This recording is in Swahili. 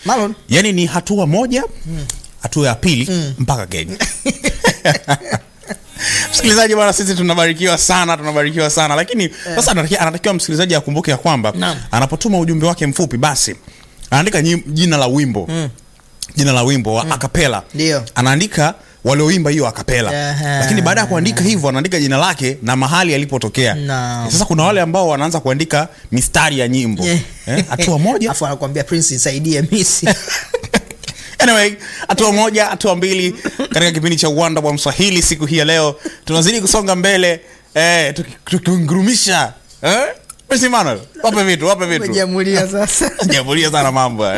Marlon. yaani ni hatua moja hatua ya pili mpaka kenya msikilizaji bwana sisi tunabarikiwa sana tunabarikiwa sana lakini sasa anatakiwa, anatakiwa msikilizaji akumbuke ya kwamba Naam. anapotuma ujumbe wake mfupi basi anaandika nyim- jina la wimbo jina la wimbo wa akapela Ndio. anaandika walioimba hiyo akapela Aha. lakini baada ya kuandika hivyo anaandika jina lake na mahali alipotokea Naam. sasa kuna wale ambao wanaanza kuandika mistari ya nyimbo Yeah. Eh, hatua moja Afu anakuambia Prince nisaidie misi. anyway hatua moja hatua mbili katika kipindi cha uwanda wa mswahili siku hii ya leo tunazidi kusonga mbele eh, tuki- tukiungurumisha eh? Prince Emmanuel, wape vitu wape vitu Umejiamulia sasa. jamulia sana mambo